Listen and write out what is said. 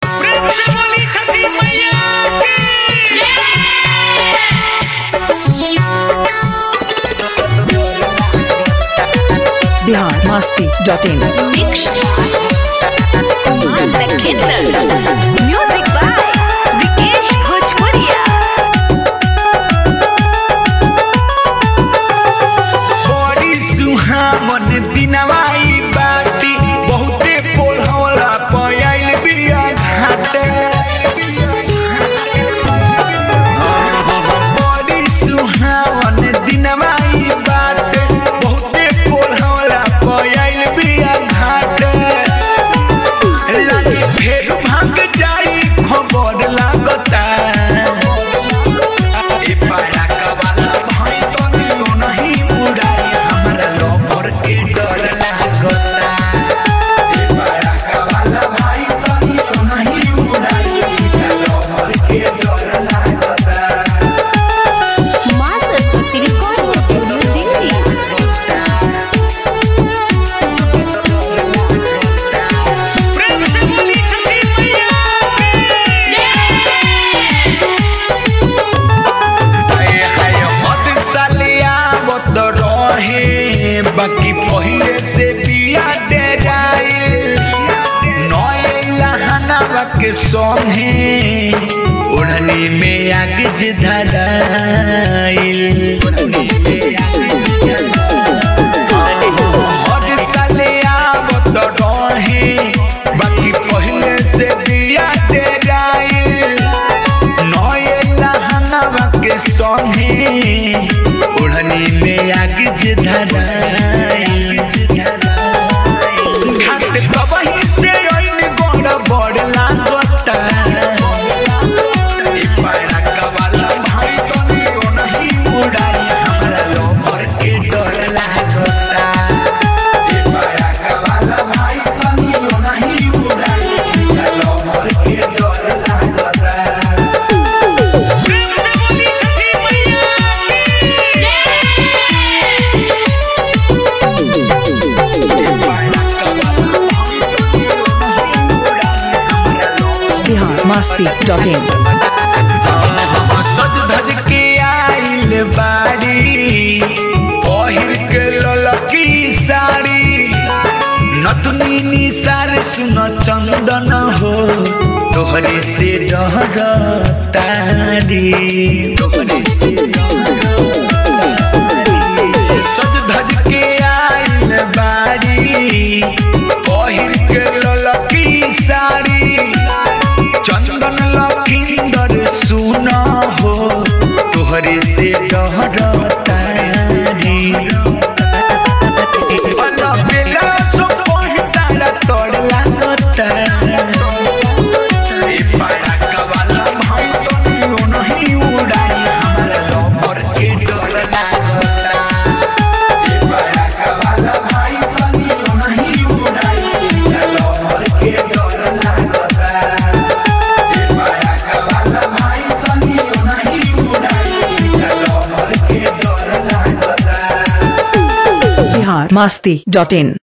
प्रेम से बोली छठी मैया की Bihar Masti dot in music by Vikesh भोजपुरिया बड़ी सुहावन दिनवाई बाटी बहुते पोढ़ौला पयाइल बिया घाटे बड़ी सुहावन दिनवाई बाटे बहुते पोढ़ौला पयाइल बिया घाटे लागे फेर भाग जाई खबर लागता ए पारा कवाला भाई तनी ओ नहीं उड़ाई हमरा लवर के डर लागता ए पारा कवाला भाई तनी ओ नहीं उड़ाई हमरा लवर के डर लागता माँ सरस्वती रिकॉर्डिंग स्टूडियो दिल्ली प्रेम से बोली छठी मैया हाय हाय मत सालिया मत रहे बाकी पहिले से बिया दे जाए नए लहनावा के संगे ओढ़नी में आग धराइल ओढ़नी में आग हर साले आवत रहे बाकी पहिले से बिया दे जाए नए लहनावा के संगे ओढ़नी में आग धराइल घाट कबही से ओइन गोड़ बड़ लागता ई पारा कवाला भाई तनी ओ नहीं उड़ाई हमरा लोमर के डर लागता ई पारा कवाला भाई तनी ओ नहीं उड़ाई हमरा लोमर के डर लागता प्रेम से बोली छठी मैया बिहार मस्ती डॉट इन सज धज के आइल बाड़ी पहिर के ललकी साड़ी नतनी निसार सुन चंदन हो तोहरे से डर तारी तोहरे से सज धज के आइल बाड़ी पहिर के ललकी साड़ी चंदन लखिंदर सुन हो तोहरे से डर तारी अला बेला सो पहितारा तोड़ लागता ए पारा कवाला भाई तनी ओ नहीं उड़ाई हमरा लवर के डर लागता ए पारा कवाला भाई तनी ओ नहीं उड़ाई हमरा लवर के डर लागता ए पारा कवाला भाई तनी ओ नहीं उड़ाई हमरा लवर के डर लागता बिहार मस्ती डॉट इन